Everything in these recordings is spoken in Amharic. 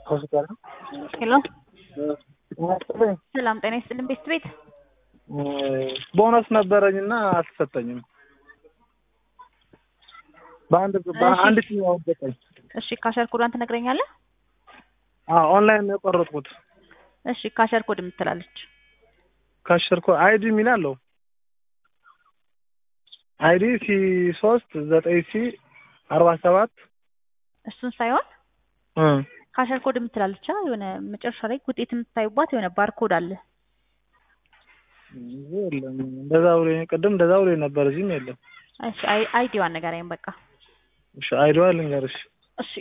ሆስፒታል ሄሎ ሰላም ጤና ይስጥልን ቤት ቤት ቦነስ ነበረኝና አልተሰጠኝም። በአንድ በአንድ ቲም ያወደቀኝ። እሺ ካሸር ኮዷን ትነግረኛለህ? አዎ ኦንላይን ነው የቆረጥኩት። እሺ ካሸር ኮድ የምትላለች ካሸርኮ አይዲ የሚል አለው። አይዲ ሲ ሶስት ዘጠኝ ሲ አርባ ሰባት እሱን ሳይሆን እ ካሸር ኮድ የምትላለች አ የሆነ መጨረሻ ላይ ውጤት የምታዩባት የሆነ ባርኮድ አለ። የለም እንደዛ ብሎ ቅድም እንደዛ ብሎ ነበር። እዚህም የለም። እሺ አይ አይዲዋን ንገረኝ በቃ። እሺ አይዲዋ ልንገርሽ። እሺ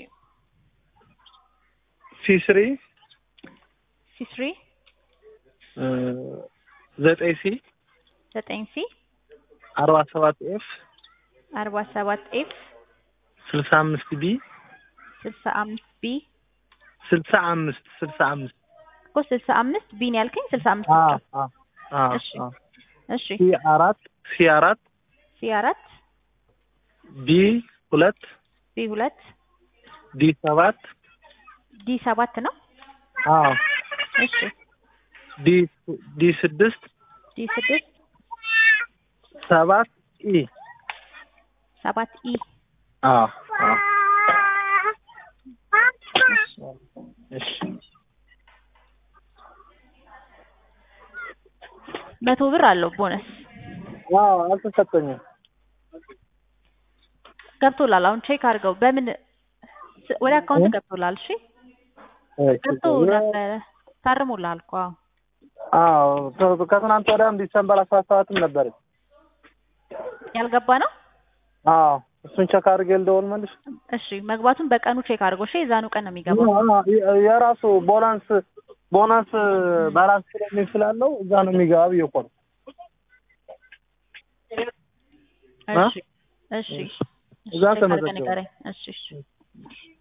ሲ ስሪ ሲስሪ ዘጠኝ ሲ ዘጠኝ ሲ አርባ ሰባት ኤፍ አርባ ሰባት ኤፍ ስልሳ አምስት ቢ ስልሳ አምስት ቢ ስልሳ አምስት ስልሳ አምስት እኮ ስልሳ አምስት ቢን ያልከኝ ስልሳ አምስት አ ብቻ። አ አ እሺ አ እሺ ሲ አራት ሲ አራት ሲ አራት ቢ ሁለት ቢ ሁለት ዲ ሰባት ዲ ሰባት ነው። አዎ እሺ ዲ ዲ ስድስት ዲ ስድስት ሰባት ኢ ሰባት ኢ አዎ አዎ እሺ መቶ ብር አለው ቦነስ አዎ አልተሰጠኝም። ገብቶላል። አሁን ቼክ አድርገው በምን ስ- ወደ አካውንት ገብቶላል። እሺ ገብቶ ነበረ ታርሞልሃል እኮ አዎ። አዎ ከ- ከትናንት ወዲያም ዲሰምበር አስራ ሰባትም ነበር። ያልገባ ነው። አዎ እሱን ቸክ አድርጌ ልደውል መልሽ። እሺ መግባቱን በቀኑ ቼክ አድርጎ እሺ። የዛኑ ቀን ነው የሚገባው። የ- የራሱ ቦናንስ ቦናንስ ባላንስ ስለሚል ስላለው እዛ ነው የሚገባ ብዬ እኮ ነው። እሺ እሺ እዛ ቼክ አድርገህ ተመዘገበ። ንገረኝ። እሺ እሺ